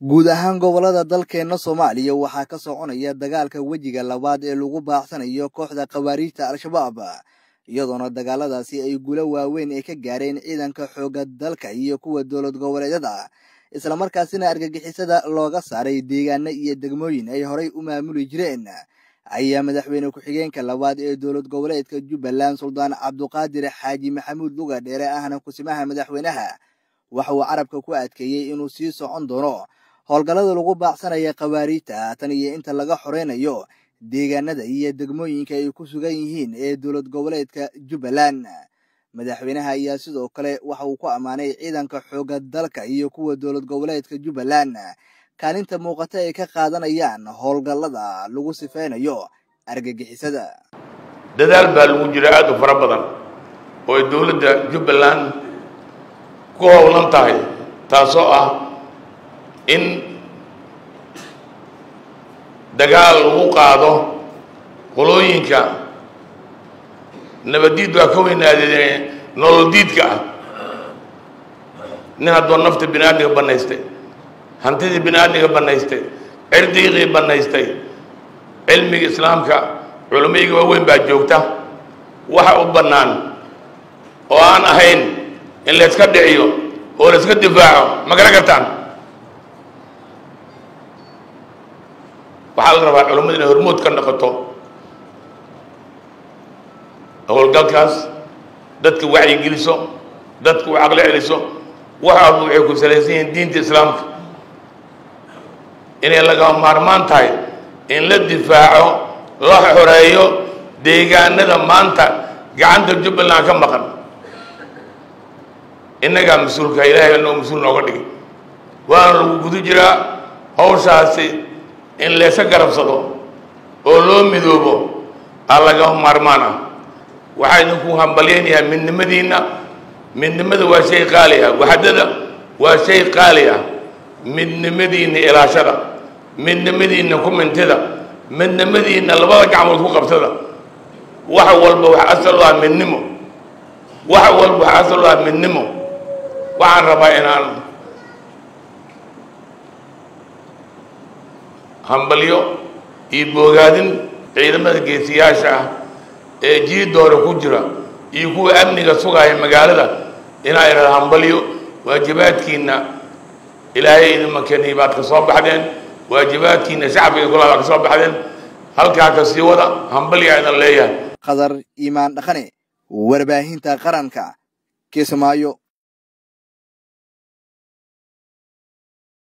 guud ahaan gobolada dalkeenna soomaaliya waxaa ka soconaya dagaalka wejiga labaad ee lagu baacsanayo kooxda khawaariijta al-shabaab iyadoona dagaaladaasi ay guulo waaweyn ay ka gaareen ciidanka xoogga dalka iyo kuwa dowlad goboleedyada islamarkaasina argagixisada looga saaray deegaano iyo degmooyin ay horay u maamuli jireen ayaa madaxweyne ku-xigeenka labaad ee dowlad goboleedka jubbaland suldaan cabduqaadir xaaji maxamuud luga dheere ahna kusimaha madaxweynaha waxa uu carabka ku adkeeyey inuu sii socon doono howlgallada lagu baacsanaya khawaariijta tan iyo inta laga xoreynayo deegaanada iyo degmooyinka ay ku sugan yihiin ee dowlad goboleedka jubbaland madaxweynaha ayaa sidoo kale waxa uu ku ammaanay ciidanka xoogga dalka iyo kuwa dowlad goboleedka jubbaland kaalinta muuqata ay ka qaadanayaan howlgallada lagu sifeynayo argagixisada dadaal baa lagu jira aada u fara badan oo ay dowladda jubbaland ku howlan tahay taasoo ah in dagaal lagu qaado qolooyinka nabaddiid waa ka weynaadee nolol diidka ah nin haddoo nafta bini aadmiga bannaystay hantidii bini aadmiga bannaystay cirdiiqii bannaystay cilmiga islaamka culammayga waaweyn baa joogta waxa u bannaan oo aan ahayn in layska dhiciyo oo layska difaaco ma garan kartaan waxaa la rabaa culammadu inay hormood ka noqoto howlgalkaas dadka wacyigeliso dadka u caqli celiso waxaaba waxay ku salaysan yihiin diinta islaamka inay lagama maarmaan tahay in la difaaco la xoreeyo deegaanada maanta gacanta jubbaland ka maqan innagaa mas-uulka ilaahay noo mas-uul nooga dhigay waana lagu guda jiraa hawshaasi in layska garabsado oo loo midoobo aa lagama maarmaan ah waxaa idinku hambalyaynayaa midnimadiinna midnimada waa shay qaali ah waxdada waa shay qaali ah midnimadiinna ilaashada midnimadiinna ku mintida midnimadiinna labada gacmood ku qabtada wax walba wax asal u ah midnimo wax walba wax asal u ah midnimo waxaan rabaa inaan hambalyo iyo boogaadin ciidamada geesiyaasha ah ee jiidoore ku jira iyo kuwa amniga sugaaya magaalada inaa idhahda hambalyo waajibaadkiinna ilaahay idinma keniy baad ka soo baxdeen waajibaadkiinna shacbiga kula baad ka soo baxdeen halkaa ka sii wada hambalyaa idan leeyahay qadar iimaan dhaqane warbaahinta qaranka kismaayo